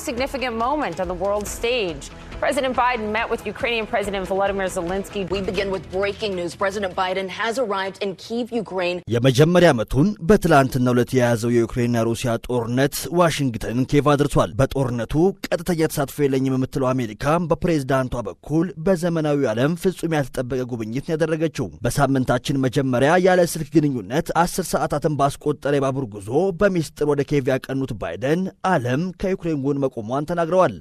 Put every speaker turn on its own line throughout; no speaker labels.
significant moment on the world stage. President Biden met with Ukrainian President Volodymyr Zelensky.
We begin with breaking news. President Biden has arrived in Kyiv, Ukraine.
የመጀመሪያ ዓመቱን በትላንትናው ዕለት የያዘው የዩክሬንና ሩሲያ ጦርነት ዋሽንግተንን ኬቭ አድርሷል። በጦርነቱ ቀጥተኛ ተሳትፎ የለኝም የምትለው አሜሪካ በፕሬዝዳንቷ በኩል በዘመናዊ ዓለም ፍጹም ያልተጠበቀ ጉብኝት ያደረገችው በሳምንታችን መጀመሪያ ያለ ስልክ ግንኙነት አስር ሰዓታትን ባስቆጠረ የባቡር ጉዞ በሚስጥር ወደ ኬቭ ያቀኑት ባይደን ዓለም ከዩክሬን ጎን መቆሟን ተናግረዋል።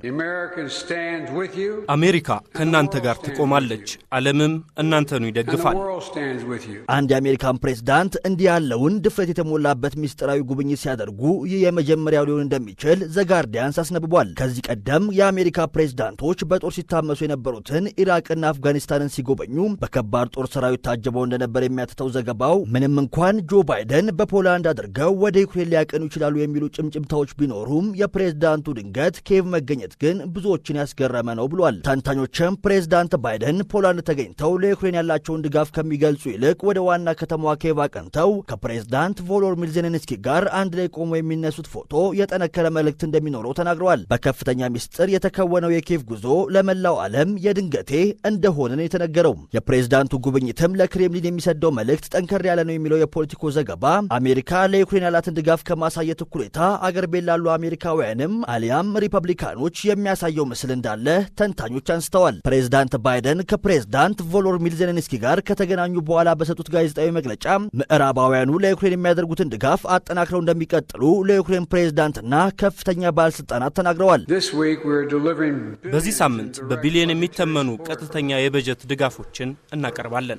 አሜሪካ ከእናንተ ጋር ትቆማለች፣ ዓለምም እናንተኑ ይደግፋል።
አንድ የአሜሪካን ፕሬዝዳንት እንዲህ ያለውን ድፍረት የተሞላበት ምስጢራዊ ጉብኝት ሲያደርጉ ይህ የመጀመሪያው ሊሆን እንደሚችል ዘጋርዲያንስ አስነብቧል። ከዚህ ቀደም የአሜሪካ ፕሬዝዳንቶች በጦር ሲታመሱ የነበሩትን ኢራቅና አፍጋኒስታንን ሲጎበኙ በከባድ ጦር ሰራዊት ታጅበው እንደነበር የሚያትተው ዘገባው ምንም እንኳን ጆ ባይደን በፖላንድ አድርገው ወደ ዩክሬን ሊያቀኑ ይችላሉ የሚሉ ጭምጭምታዎች ቢኖሩም የፕሬዝዳንቱ ድንገት ኬቭ መገኘት ግን ብዙዎችን ያስገረመ ነው ብሏል። ተንታኞችም ፕሬዝዳንት ባይደን ፖላንድ ተገኝተው ለዩክሬን ያላቸውን ድጋፍ ከሚገልጹ ይልቅ ወደ ዋና ከተማዋ ኬቭ አቅንተው ከፕሬዝዳንት ቮሎዲሚር ዜሌንስኪ ጋር አንድ ላይ ቆሞ የሚነሱት ፎቶ የጠነከረ መልእክት እንደሚኖረው ተናግረዋል። በከፍተኛ ሚስጥር የተከወነው የኬቭ ጉዞ ለመላው ዓለም የድንገቴ እንደሆነ ነው የተነገረው። የፕሬዝዳንቱ ጉብኝትም ለክሬምሊን የሚሰደው መልእክት ጠንከር ያለ ነው የሚለው የፖለቲኮ ዘገባ አሜሪካ ለዩክሬን ያላትን ድጋፍ ከማሳየት እኩሌታ አገር ቤት ላሉ አሜሪካውያንም አሊያም ሪፐብሊካኖች የሚያሳየው ምስል እንዳለ ተንታኞች አንስተዋል። ፕሬዝዳንት ባይደን ከፕሬዝዳንት ቮሎዲሚር ዜሌንስኪ ጋር ከተገናኙ በኋላ በሰጡት ጋዜጣዊ መግለጫ ምዕራባውያኑ ለዩክሬን የሚያደርጉትን ድጋፍ አጠናክረው እንደሚቀጥሉ ለዩክሬን ፕሬዝዳንትና ከፍተኛ ባለስልጣናት ተናግረዋል።
በዚህ ሳምንት በቢሊዮን የሚተመኑ ቀጥተኛ የበጀት ድጋፎችን እናቀርባለን።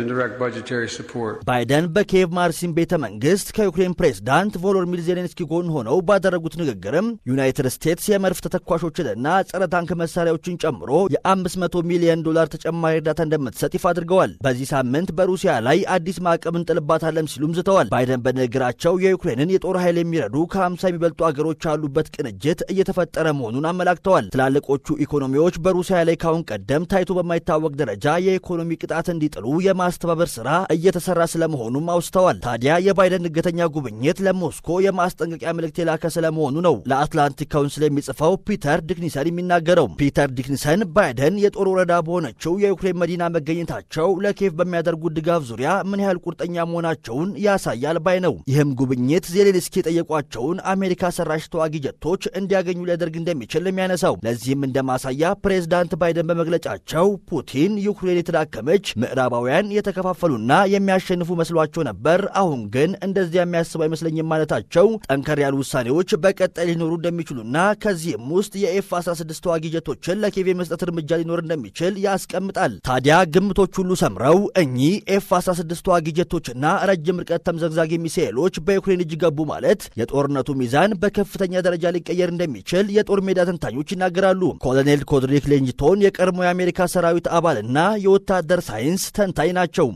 ባይደን በኪየቭ ማርሲን ቤተ መንግስት ከዩክሬን ፕሬዝዳንት ቮሎዲሚር ዜሌንስኪ ጎን ሆነው ባደረጉት ንግግርም ዩናይትድ ስቴትስ የመድፍ ተተኳሾችንና ጸረ ታንክ መሳሪያዎችን ጨምሮ የ500 ሚሊዮን ዶላር ተጨማሪ እርዳታ እንደምትሰጥ ይፋ አድርገዋል። በዚህ ሳምንት በሩሲያ ላይ አዲስ ማዕቀብ እንጥልባታለን ሲሉም ዝተዋል። ባይደን በንግግራቸው የዩክሬንን የጦር ኃይል የሚረዱ ከ50 የሚበልጡ አገሮች ያሉበት ቅንጅት እየተፈጠረ መሆኑን አመላክተዋል። ትላልቆቹ ኢኮኖሚዎች በሩሲያ ላይ ካሁን ቀደም ታይቶ በማይታወቅ ደረጃ የኢኮኖሚ ቅጣት እንዲጥሉ የማስተባበር ስራ እየተሰራ ስለመሆኑም አውስተዋል። ታዲያ የባይደን ድንገተኛ ጉብኝት ለሞስኮ የማስጠንቀቂያ መልእክት የላከ ስለመሆኑ ነው ለአትላንቲክ ካውንስል የሚጽፈው ፒተር ዲክኒሰን የሚናገረው። ፒተር ዲክኒሰን ባይደን የጦር ወረዳ በሆነችው የዩክሬን መዲና መገኘታቸው ለኬቭ በሚያደርጉት ድጋፍ ዙሪያ ምን ያህል ቁርጠኛ መሆናቸውን ያሳያል ባይ ነው። ይህም ጉብኝት ዜሌንስኪ የጠየቋቸውን አሜሪካ ሰራሽ ተዋጊ ጀቶች እንዲያገኙ ሊያደርግ እንደሚችል የሚያነሳው ለዚህም እንደ ማሳያ ፕሬዝዳንት ባይደን በመግለጫቸው ፑቲን ዩክሬን የተዳከመች ምዕራባውያን የተከፋፈሉና የሚያሸንፉ መስሏቸው ነበር፣ አሁን ግን እንደዚያ የሚያስቡ አይመስለኝም ማለታቸው ጠንከር ያሉ ውሳኔዎች በቀጣይ ሊኖሩ እንደሚችሉና ከዚህም ውስጥ የኤፍ 16 ተዋጊ ጀቶችን ለኬቭ የመስጠት እርምጃ ሊኖር እንደሚችል ያስቀምጣል። ታዲያ ግምቶች ሁሉ ሰምረው እኚህ ኤፍ 16 ተዋጊ ጀቶችና ረጅም ርቀት ተምዘግዛጊ ሚሳኤሎች በዩክሬን እጅ ገቡ ማለት የጦርነቱ ሚዛን በከፍተኛ ደረጃ ሊቀየር እንደሚችል የጦር ሜዳ ተንታኞች ይናገራሉ። ኮሎኔል ኮድሪክ ሌንጅቶን የቀድሞ የአሜሪካ ሰራዊት አባልና የወታደር ሳይንስ ተንታኝ ናቸው።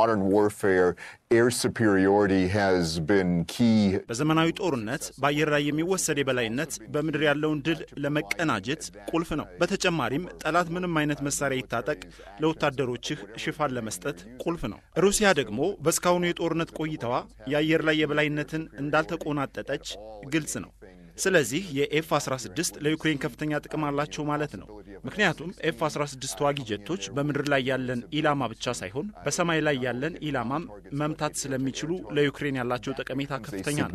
በዘመናዊ ጦርነት በአየር ላይ የሚወሰድ የበላይነት በምድር ያለውን ድል ለመቀናጀት ቁልፍ ነው። በተጨማሪም ጠላት ምንም አይነት መሳሪያ ይታጠቅ ለወታደሮችህ ሽፋን ለመስጠት ቁልፍ ነው። ሩሲያ ደግሞ በእስካሁኑ የጦርነት ቆይታዋ የአየር ላይ የበላይነትን እንዳልተቆናጠጠች ግልጽ ነው። ስለዚህ የኤፍ 16 ለዩክሬን ከፍተኛ ጥቅም አላቸው ማለት ነው። ምክንያቱም ኤፍ 16 ተዋጊ ጀቶች በምድር ላይ ያለን ኢላማ ብቻ ሳይሆን በሰማይ ላይ ያለን ኢላማም መምታት ስለሚችሉ ለዩክሬን ያላቸው ጠቀሜታ ከፍተኛ ነው።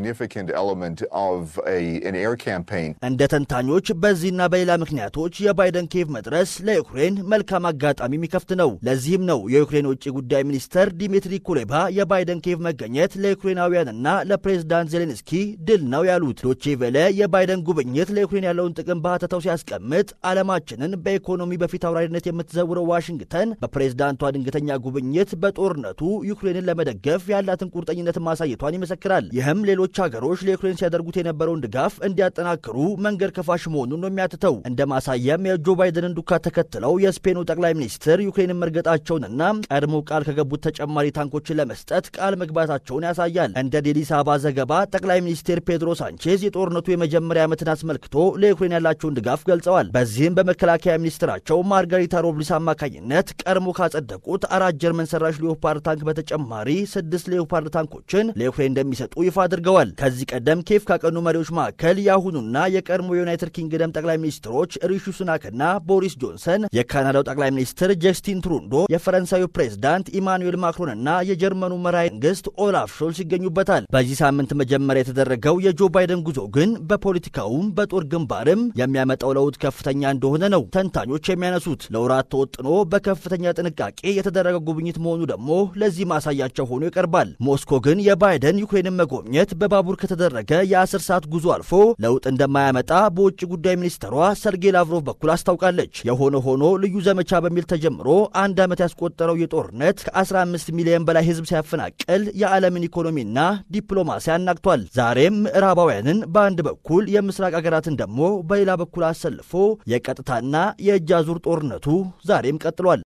እንደ ተንታኞች በዚህና በሌላ ምክንያቶች የባይደን ኬቭ መድረስ ለዩክሬን መልካም አጋጣሚ የሚከፍት ነው። ለዚህም ነው የዩክሬን ውጭ ጉዳይ ሚኒስተር ዲሚትሪ ኩሌባ የባይደን ኬቭ መገኘት ለዩክሬናውያንና ለፕሬዝዳንት ዜሌንስኪ ድል ነው ያሉት። ዶቼ ቬለ የባይደን ጉብኝት ለዩክሬን ያለውን ጥቅም በሀተታው ሲያስቀምጥ ዓለማችንን በኢኮኖሚ በፊት አውራሪነት የምትዘውረው ዋሽንግተን በፕሬዝዳንቷ ድንገተኛ ጉብኝት በጦርነቱ ዩክሬንን ለመደገፍ ያላትን ቁርጠኝነት ማሳየቷን ይመሰክራል። ይህም ሌሎች ሀገሮች ለዩክሬን ሲያደርጉት የነበረውን ድጋፍ እንዲያጠናክሩ መንገድ ከፋሽ መሆኑን ነው የሚያትተው። እንደ ማሳያም የጆ ባይደንን ዱካ ተከትለው የስፔኑ ጠቅላይ ሚኒስትር ዩክሬንን መርገጣቸውንና ቀድሞ ቃል ከገቡት ተጨማሪ ታንኮችን ለመስጠት ቃል መግባታቸውን ያሳያል። እንደ ዴሊ ሳባ ዘገባ ጠቅላይ ሚኒስትር ፔድሮ ሳንቼዝ የጦርነቱ የመጀመሪያ ዓመትን አስመልክቶ ለዩክሬን ያላቸውን ድጋፍ ገልጸዋል። በዚህም በመከላከያ ሚኒስትራቸው ማርጋሪታ ሮብሊስ አማካኝነት ቀድሞ ካጸደቁት አራት ጀርመን ሰራሽ ሌኦፓርድ ታንክ በተጨማሪ ስድስት ሌኦፓርድ ታንኮችን ለዩክሬን እንደሚሰጡ ይፋ አድርገዋል። ከዚህ ቀደም ኬፍ ካቀኑ መሪዎች መካከል የአሁኑና የቀድሞ የዩናይትድ ኪንግደም ጠቅላይ ሚኒስትሮች ሪሺ ሱናክና ቦሪስ ጆንሰን፣ የካናዳው ጠቅላይ ሚኒስትር ጀስቲን ትሩንዶ፣ የፈረንሳዩ ፕሬዝዳንት ኢማኑኤል ማክሮንና የጀርመኑ መራሄ መንግስት ኦላፍ ሾልስ ይገኙበታል። በዚህ ሳምንት መጀመሪያ የተደረገው የጆ ባይደን ጉዞ ግን በፖለቲካውም በጦር ግንባርም የሚያመጣው ለውጥ ከፍተኛ እንደሆነ ነው ተንታኞች የሚያነሱት። ለወራት ተወጥኖ በከፍተኛ ጥንቃቄ የተደረገ ጉብኝት መሆኑ ደግሞ ለዚህ ማሳያቸው ሆኖ ይቀርባል። ሞስኮ ግን የባይደን ዩክሬንን መጎብኘት በባቡር ከተደረገ የአስር ሰዓት ጉዞ አልፎ ለውጥ እንደማያመጣ በውጭ ጉዳይ ሚኒስትሯ ሰርጌይ ላቭሮቭ በኩል አስታውቃለች። የሆነ ሆኖ ልዩ ዘመቻ በሚል ተጀምሮ አንድ ዓመት ያስቆጠረው የጦርነት ከ15 ሚሊዮን በላይ ህዝብ ሲያፈናቅል የዓለምን ኢኮኖሚና ዲፕሎማሲ አናግቷል። ዛሬም ምዕራባውያንን በአንድ በኩል የምስራቅ አገራትን ደግሞ በሌላ በኩል አሰልፎ የቀጥታና የእጅ አዙር ጦርነቱ ዛሬም ቀጥሏል።